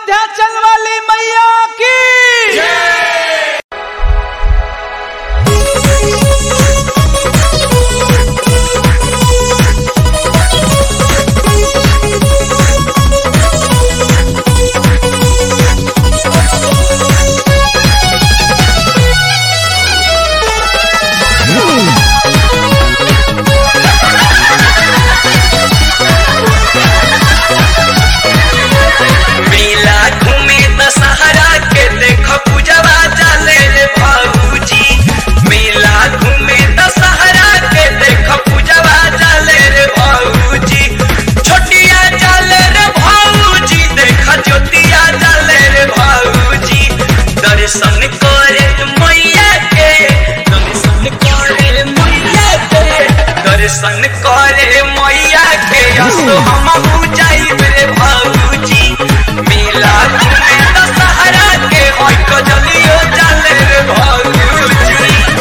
विंध्याचल वाली मैया की मेला घूमे दशहरा के देख पूजवा चले रे भाऊजी मेला घूमे दशहरा के देख पूजवा चले रे भाऊजी छोटिया चले रे भाऊजी देख ज्योतिया चले रे भाऊजी दर्शन करे मैया के दर्शन करे मैया के दर्शन करे मैया के असो हम जाइब रे भाऊजी मेला घूमे दशहरा के होय कजलियो चले रे भाऊजी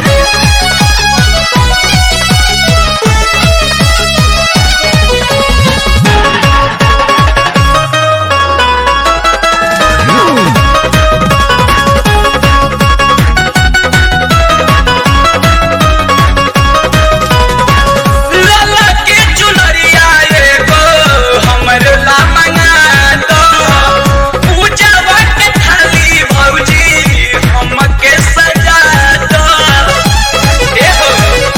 लाला के चुनरिया एगो हमर ला मंगा दो पूजवा के थाली भौजी हमके सजा दो एहो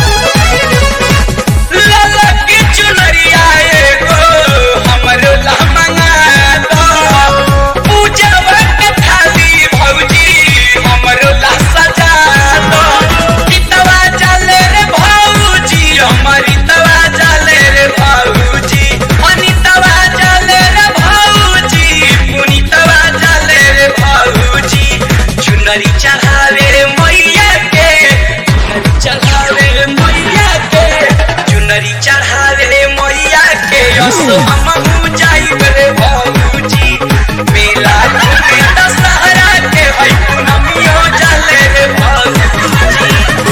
लाला के चुनरिया एगो हमर ला मंगा दो पूजवा के थाली भौजी हमर ला सजा दो कितवा चले रे भौजी हमारी तवा चले रे भौजी अनितवा चले रे भौजी पुनीतवा चले रे भौजी चुनरी चढ़ावे मैया के चुनरी चढ़ावे मैया के चुनरी चढ़ावे मैया के असो हम जाइब रे भौजी मेला घूमे दशहरा के है पूनमियो चले रे भौजी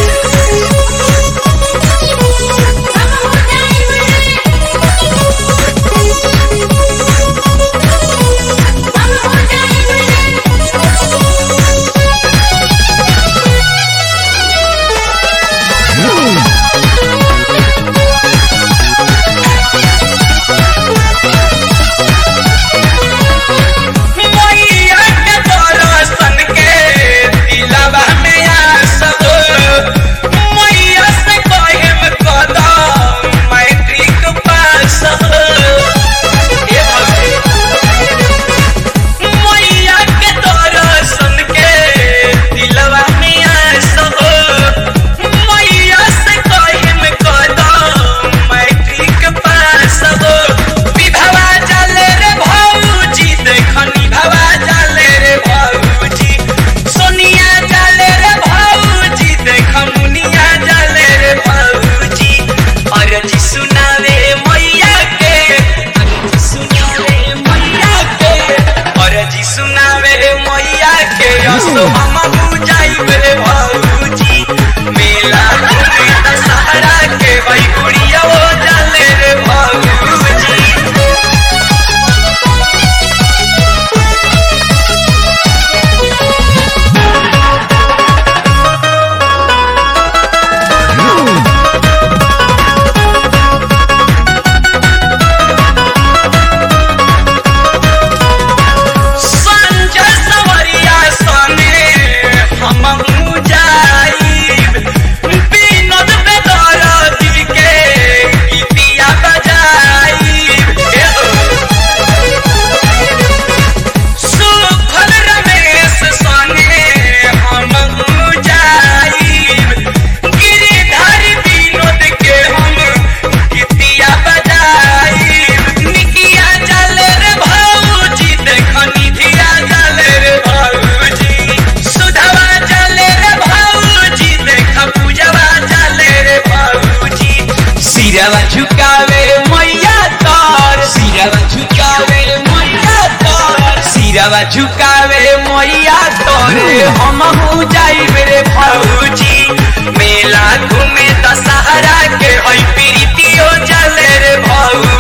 मैया के दर्शन के दिलवा में आसब मैया से कहम कदम मैट्रिक पास ए भगवान। मैया के दर्शन के दिलवा में आसब मैया से कहम कदम मैट्रिक पास विधवा चले रे भौजी देखनी भवा चले रे भौजी सोनिया चले रे भौजी देख मुनिया चले रे भौजी अरजी सुनावे मैया के अरजी सुनावे मैया के अरजी सुनावे मैया के असो हम जाइब रे भौजी मेला घूमे दशहरा के भाई गुड़िया वो चले रे भौजी संजय सवरिया सने हम जाइब विनोद बेदरदी के गीतिया बजाइब सुखल रमेश सने हम जाइब गिरिधर विनोद के हम गीतिया बजाइब निकिया चले रे भौजी देख निधिया चले रे भौजी सुधवा चले रे भौजी देख पूजवा चले रे भौजी सिरवा झुकावे मैया तार सिरवा झुकावे मैया तार सिरवा झुकावे मैया तोरे हम जाइब रे भौजी मेला घूमे दशहरा के है प्रीतियो चले रे भौजी